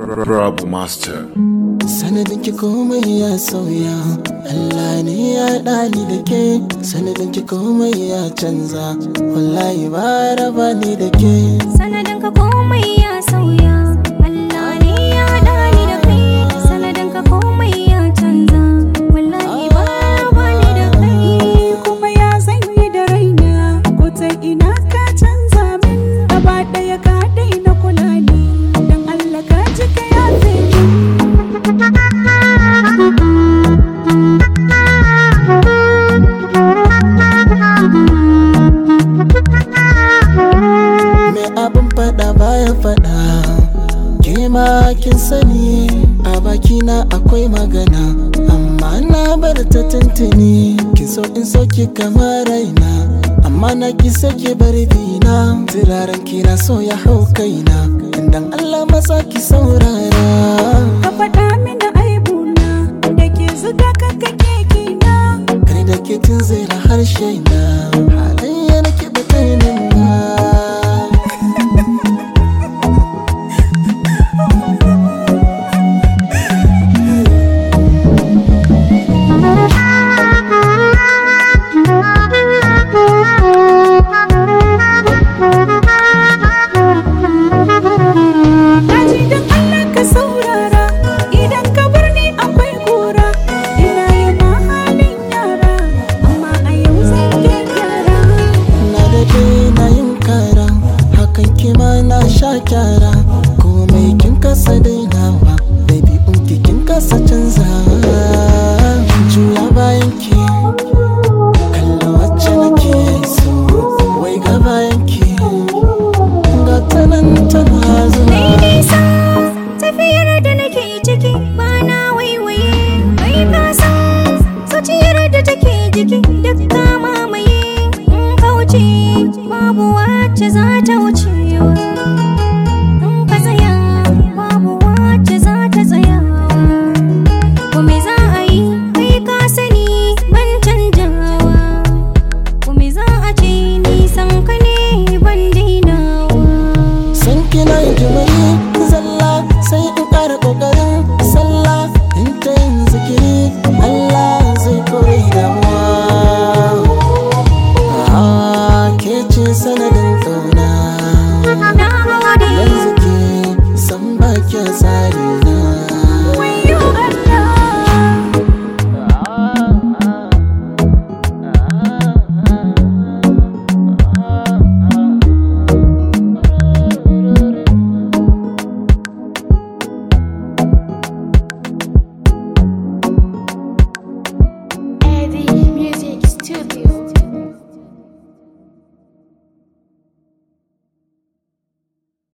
Rabu Master. sanadin ki komai ya sauya Allah ne ya ɗani da ke sanadin ki komai ya canza wallahi ba raba ni da ke sanadin ka komai ya sauya Allah ne ya haɗa ni da kai sanadin ka komai ya canza wallahi ba ba ni da kai kuma ya zanyi da raina ko ta ina ka canza min gaba ɗaya ka daina kula ni dan Allah ka ji ka yafe min me abin faɗa baya faɗa ke ma kin sani a bakina akwai magana amma na bar ta tuntuni kin so in soki kamar raina amma na ki sake bar dina turaren kina so ya hau kaina dan Allah masa ki saurara ka faɗa mini aibuna da ke zuga ka kake kina Kar da ke tunzura harshe na